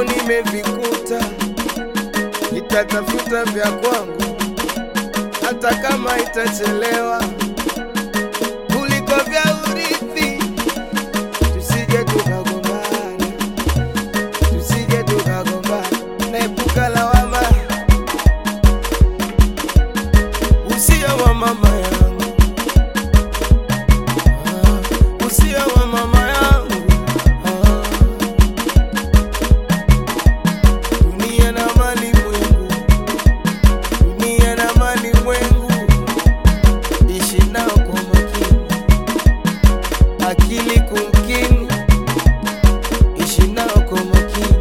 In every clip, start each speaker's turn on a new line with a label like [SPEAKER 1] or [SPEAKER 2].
[SPEAKER 1] vyako nimevikuta, nitatafuta vya kwangu hata kama itachelewa, kuliko vya urithi. Tusije tukagombana, tusije tukagombana, naepuka lawama. Usia wa mama yangu, ah, usia wa mama yangu ah. Dunia na mali mwengu, dunia na mali mwengu, ishi nao kwa makini, akili kumkini, ishi nao kwa makini.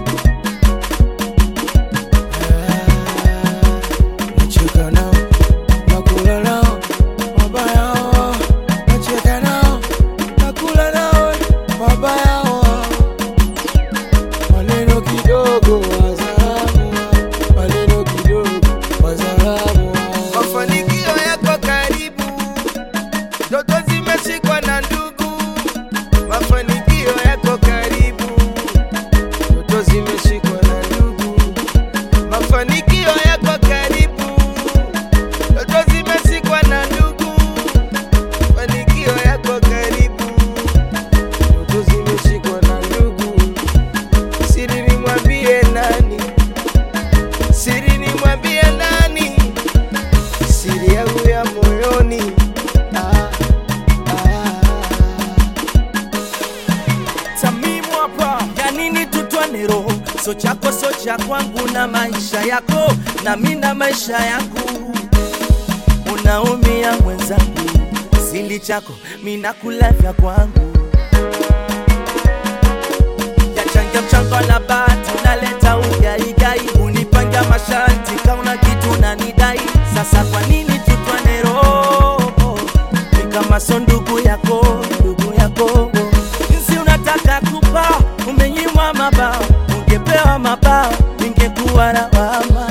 [SPEAKER 1] Ah, nacheka nao, nakula nao, wabaya wao, nacheka nao, nakula nao, wabaya wao maneno kidogo wazalamu, maneno kidogo wazalamu. Mafanikio yako karibu, ndoto zimeshikwa na ndugu. Mafanikio yako karibu, ndoto zimeshikwa na ndugu. Mafanikio yako karibu, ndoto zimeshikwa na ndugu. Mafanikio yako karibu, ndoto zimeshikwa na ndugu. Siri nimwambie nani? Siri nimwambie nani? Siri yangu ya moyoni. Ah, ah.
[SPEAKER 2] Tamimu hapa ya nini tutwane roho so chako so cha kwangu na maisha yako na mi na maisha yangu unaumia mwenzangu sili chako mi nakula vya kwangu yachangia mchango na bati unaleta ugaigai unipanga masharti kauna kitu nanidai sasa kwa nini tutwane roho ni kama so ndugu yako ndugu yako jinsi unataka kupa umenyimwa mabao ungepewa mabao ingekuwa lawama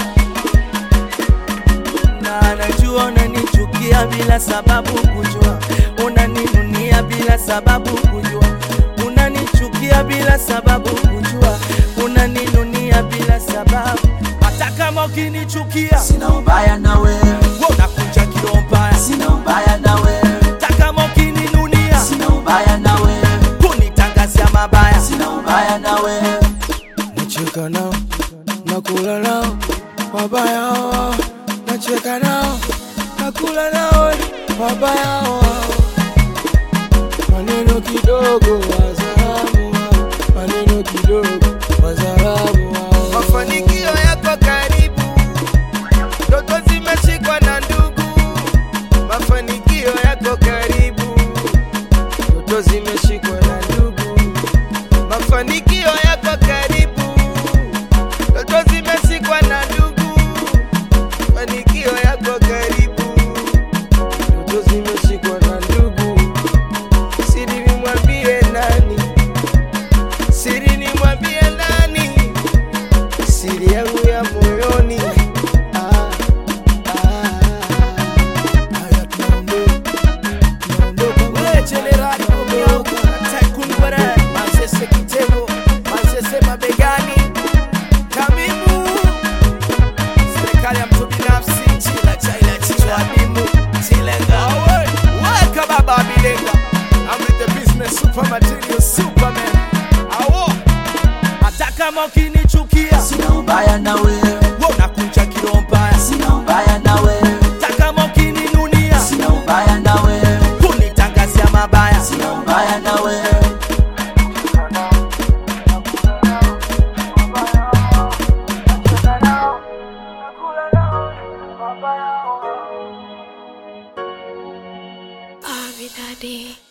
[SPEAKER 2] na najua unanichukia bila sababu kujua unaninunia bila sababu kujua unanichukia bila sababu kujua unaninunia bila sababu hata kama ukinichukia
[SPEAKER 3] Sina ubaya na wewe,
[SPEAKER 2] wewe unakunja kilo mbaya
[SPEAKER 3] sina ubaya na wewe,
[SPEAKER 2] hata kama ukininunia
[SPEAKER 3] sina ubaya na wewe,
[SPEAKER 2] kunitangazia mabaya
[SPEAKER 3] sina ubaya na wewe.
[SPEAKER 1] Nacheka nao, nakula nao, wabaya wao. Nacheka nao, nakula nao, wabaya wao. Maneno kidogo wazalamu wao, maneno kidogo wazalamu wao. Mafanikio yako karibu, ndoto zimeshikwa na ndugu. Mafanikio yako karibu, ndoto zimeshikwa na ndugu. Mafanikio yako karibu, ndoto zimeshikwa na ndugu. Mafanikio yako karibu, ndoto zimeshikwa na ndugu. Siri nimwambie nani? Siri nimwambie nani? Siri yangu ya moyoni. Ah, ah. Haya, tunaondoka, tunaondoka.
[SPEAKER 2] Wewe jenerali Omiauka, Tycoon Gwere, Manzese Kitego, Manzese mabegani, Tamimu, serikali ya mtu binafsi, chila chaila chichwa adimu, chilenga. Awe, weka baba abilenga. I'm with the business super material superman. Awo, hata kama ukinichukia,
[SPEAKER 3] Sina ubaya na wewe,
[SPEAKER 2] wewe unakunja kilo mbaya.
[SPEAKER 3] sina ubaya na wewe,
[SPEAKER 2] Hata kama ukininunia,
[SPEAKER 3] sina ubaya na wewe,
[SPEAKER 2] kunitangazia mabaya.
[SPEAKER 3] sina ubaya na wewe.
[SPEAKER 4] Abi Daddy.